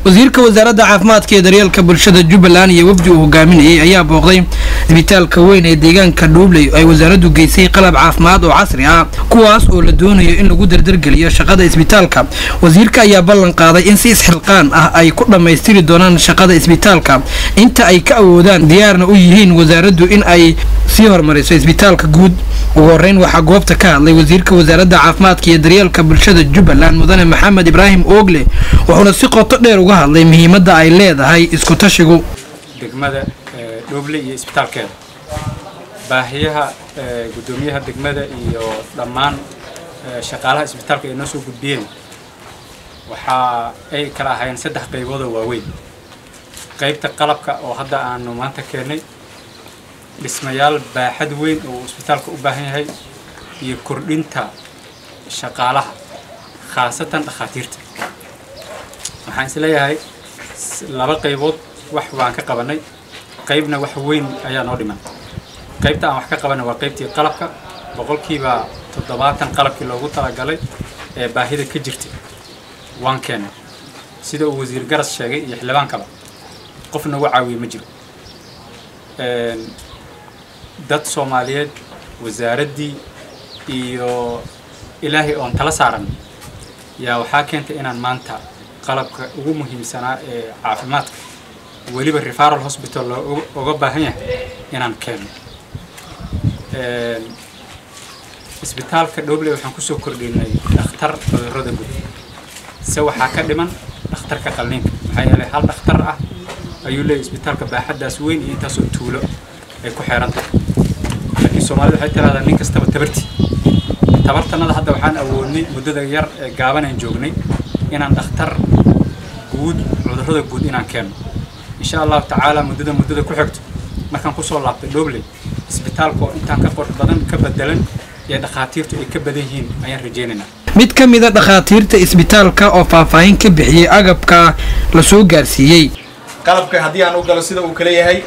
wasiirka wasaaradda caafimaadka ee daryeelka bulshada jubbaland iyo wafdi uu hogaaminayay ayaa booqday isbitaalka weyn ee deegaanka dhuubley ay wasaaraddu geysay qalab caafimaad oo casri ah kuwaas oo la doonayo in lagu dardargeliyo shaqada isbitaalka wasiirka ayaa ballan qaaday in si isxilqaan ah ay ku dhammaystiri doonaan shaqada isbitaalka inta ay ka awoodaan diyaarna u yihiin wasaaraddu in ay sii horumariso isbitaalka guud ugu horeyn waxaa goobta ka hadlay wasiirka wasaaradda caafimaadka iyo daryeelka bulshada jubbaland mudane maxamed ibraahim oogle wuxuuna si qoto dheer uga hadlay muhiimadda ay leedahay isku tashigu degmada dhooble iyo isbitaalkeeda baahiyaha guddoomiyaha degmada iyo dhammaan shaqaalaha isbitaalka ay noo soo gudbiyeen waxa ay kala ahaayeen saddex qaybood oo waaweyn qaybta qalabka oo hadda aanu maanta keennay dhismayaal baaxad weyn oo isbitaalka u baahan yahay iyo kordhinta shaqaalaha khaasatan dhakhaatiirta waxaan is leeyahay laba qaybood wax waan ka qabanay qaybna wax weyn ayaa noo dhiman qaybta aan wax ka qabanay waa qaybtii qalabka boqolkiiba toddobaatan qalabkii loogu talagalay ee baahida ka jirtay waan keenay sida uu wasiir garas sheegay iyo xildhibaankaba qof nagu caawiye ma jiro dad soomaaliyeed wasaaraddii iyo ilaahay oon tala saaran yaa waxaa keentay inaan maanta qalabka ugu muhiimsanaa ee caafimaadka weliba referal hospital loo uga baahan yahay inaan keeno isbitaalka dhobley waxaan kusoo kordhinay dhakhtar cudurrada guud se waxaa ka dhiman dhakhtarka qalliinka maxaa yeelay hal dhakhtar ah ayuu leeyahy isbitaalka baaxaddaas weyn iyo intaasoo tuulo ay ku xeeran tahay laakiin soomaalida waxay tiraahdaa nin kastaba tabartii tabartanada hadda waxaan awoodnay muddada yar ee gaaban aan joognay inaan dhakhtar guud cudurrada guud inaan keenno insha allahu tacaala muddada muddada ku xigto markaan kusoo laabtay dhobley isbitaalka oo intaan ka qor badan ka bedelan iyo dhakhaatiirtu ay ka badan yihiin ayaan rajaynaynaa mid ka mida dhakhaatiirta isbitaalka oo faahfaahin ka bixiyey agabka la soo gaarsiiyey qalabka haddii aan u galo sida uu kala yahay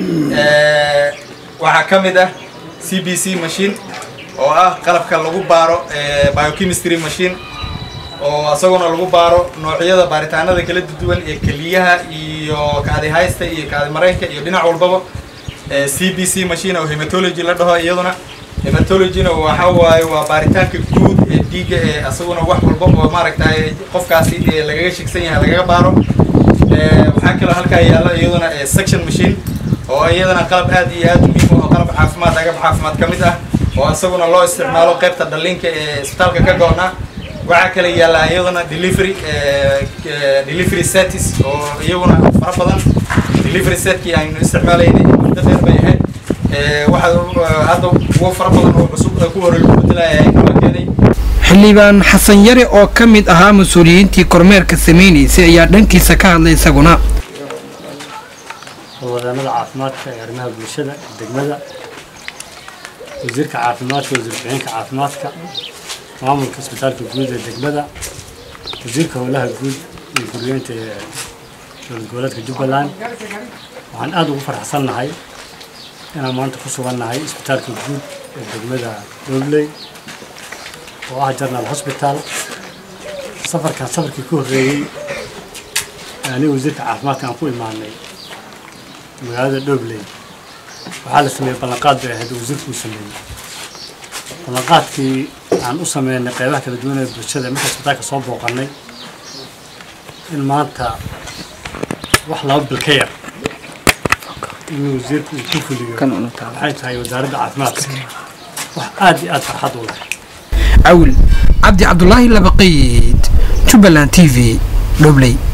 waxaa ka mid ah c b c machine oo ah qalabka lagu baaro biochemistry machine oo isaguna lagu baaro noocyada baaritaanada kala duwan ee keliyaha iyo kaadi haysta iyo kaadi mareenka iyo dhinac walbaba c b c machine oo hematology la dhaho iyaduna hematologyna waxa waaye waa baaritaanka guud ee dhiigga ee isaguna wax walba oo maaragtay qofkaasi lagaga shigsan yahay lagaga baaro waxaa kaloo halkaa yaalla iyaduna section machine oo iyadana qalab aad iyo aad muhiim oo qalab caafimaad agab caafimaad ka mid ah oo isaguna loo isticmaalo qaybta dhalinka ee isbitaalka ka goona waxaa kale yaalla iyaduna delivery delivery setis oo iyaguna fara badan delivery setkii aynu isticmaalaynay muddo dheer bay ahayd waxaa hadda kuwo fara badan oo cusub ku hore lagu bedelaya nala keenay xildhibaan xasan yare oo ka mid ahaa mas-uuliyiintii kormeerka samaynaysay ayaa dhankiisa ka hadlay isaguna howlwadaanada caafimaadka ee arrimaha bulshada degmada wasiirka caafimaadka wasiir ku-xigeenka caafimaadka maamulka isbitaalka guud ee degmada wasiirka howlaha guud iyo guryeynta ee dowlad goboleedka jubbaland waxaan aada ugu faraxsannahay inaan maanta ku sugannahay isbitaalka guud ee degmada dhobley oo ah jarnal hosbitaal safarkan safarkii ku horreeyey aniga wasiirka caafimaadka aan ku imaanay magaalada dhobley waxaa la sameeyey ballanqaad bay ahayd wasiirku uu sameeyey ballanqaadkii aan u sameynay qeybaha kala duwan ee bulshada marka isbitaalka soo booqanay in maanta wax laba bil ka yar inuu wasiirku uu ku fuliyo waxay tahay wasaaradda caafimaadka wax aad iyo aad farxad u leh cawil cabdi cabdulaahi labaqiid jubbaland t v dhobley